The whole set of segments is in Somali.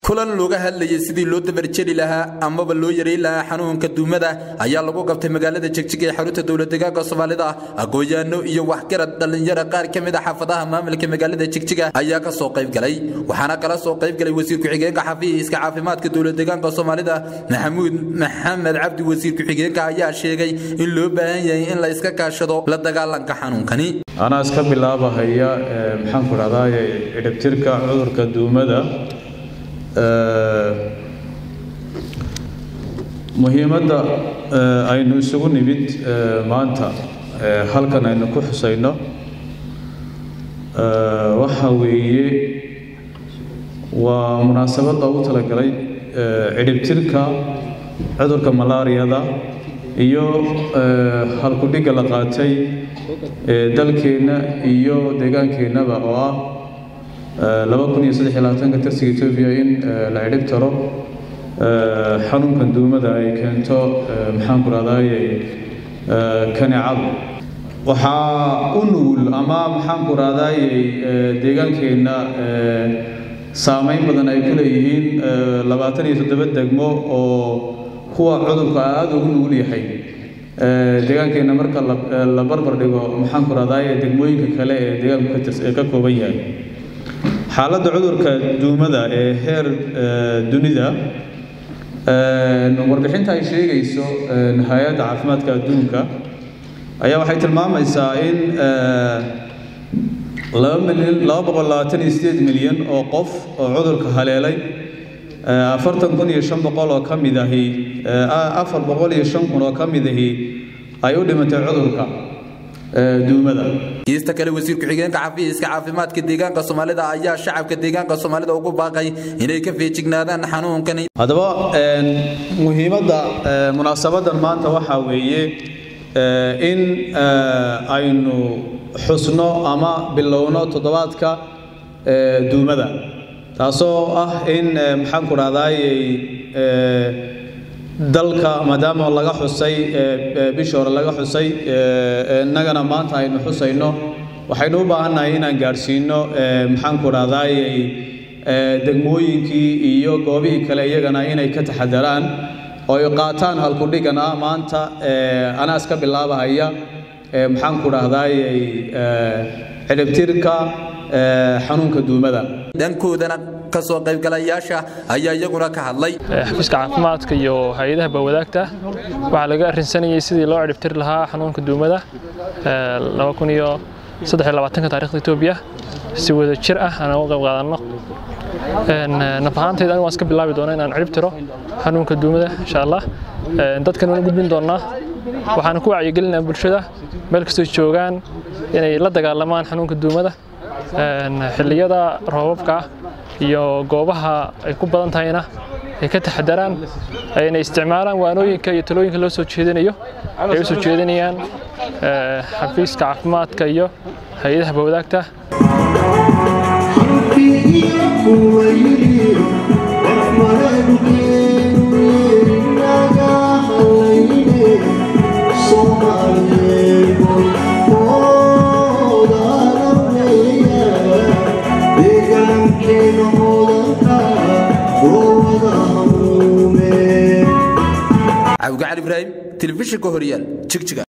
kulan looga hadlayay sidii loo dabarjeli lahaa amaba loo yareyn lahaa xanuunka duumada ayaa lagu qabtay magaalada jegjig ee xarunta dowladdeegaanka soomaalida aqoon-yaano iyo waxgarad dhallinyaro qaar ka mid a xaafadaha maamulka magaalada jegjiga ayaa ka soo qayb galay waxaana kala soo qayb galay wasiir ku-xigeenka xafiiska caafimaadka dowladdeegaanka soomaalida maxamuud maxamed cabdi wasiir ku-xigeenka ayaa sheegay in loo baahan yahay in la iska kaashado la dagaalanka xanuunkani anaa iska bilaabahaya maxaanku dhahdaye cidhibtirka cudurka duumada muhiimadda aynu isugu nimid maanta halkan aynu ku xusayno waxa weeye waa munaasabad loogu talagalay cidhibtirka cudurka malaariyada iyo halkudhigga la qaatay dalkeenna iyo deegaankeennaba oo ah laba kun iyo saddex iyo labaatanka tarsiga etoobiya in la cidhib taro xanuunkan duumada ay keento maxaanku rahdaye kaneecadu waxaa u nugul ama maxaanku rahdaye deegaankeenna saameyn badan ay ku leeyihiin labaatan iyo toddoba degmo oo kuwa cudurka aada ugu nugul yahay deegaankeenna marka la barbar dhigo maxaanku rahdaye degmooyinka kale ee deegaanku ka kooban yahay xaaladda cudurka duumada ee heer dunida warbixinta ay sheegayso hay-adda caafimaadka adduunka ayaa waxay tilmaamaysaa in laba boqol labaatan iyo sideed milyan oo qof oo cudurka haleelay afartan kun iyo shan boqol oo ka mid ahi afar boqol iyo shan kun oo ka mid ahi ay u dhimatay cudurka duumada kiista kale wasiir ku-xigeenka xafiiska caafimaadka deegaanka soomaalida ayaa shacabka deegaanka soomaalida ugu baaqay inay ka feejignaadaan xanuunkani haddaba muhiimadda munaasabadan maanta waxaa weeye in aynu xusno ama bilowno toddobaadka duumada taasoo ah in maxaanku dhahdaayey dalka maadaama laga xusay bishii hore laga xusay innagana maanta aynu xusayno waxaynu u baahannahay inaan gaadhsiino maxaanku dhahdaayey degmooyinkii iyo goobihii kale iyagana inay ka taxadaraan oo ay qaataan halkudhigan ah maanta anaa iska bilaabahaya maxaanku dhahdaayey cidhibtirka xanuunka duumada dhankoodana kasoo qaybgalayaasha ayaa iyaguna ka hadlay xafiiska caafimaadka iyo hay-adaha bawadaagta waxaa laga arrinsanayay sidii loo cidhibtiri lahaa xanuunka duumada laba kun iyo saddex iyo labaatanka taarikhda etoobiya si wada jir ah aan uga qayb qaadanno naf ahaantayda anigu waan iska bilaabi doona inaan cidhib tiro xanuunka duumada insha allah dadkan waan u gudbin doonaa waxaan ku wacyigelinaa bulshada meel kastoo joogaan inay la dagaalamaan xanuunka duumada xilliyada roobabka ah iyo goobaha ay ku badan tahayna ay ka taxadaraan ayna isticmaalaan waanooyinka iyo talooyinka loo soo jeedinayo ay u soo jeedinayaan xafiiska caafimaadka iyo hay-adaha bawadaagta cabdicali ibraahim telefishinka horyaal jigjiga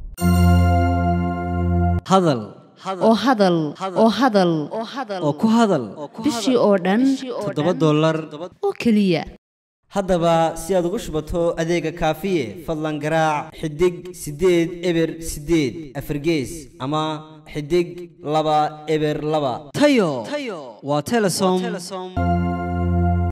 hadal oo hadal oo hadal oo ku hadal bishii oo dhan toddoba dollar oo keliya haddaba si aad ugu shubato adeega kaafiye fadlan garaac xidig siddeed eber siddeed afargees ama xidig laba eber laba tayo waa telesom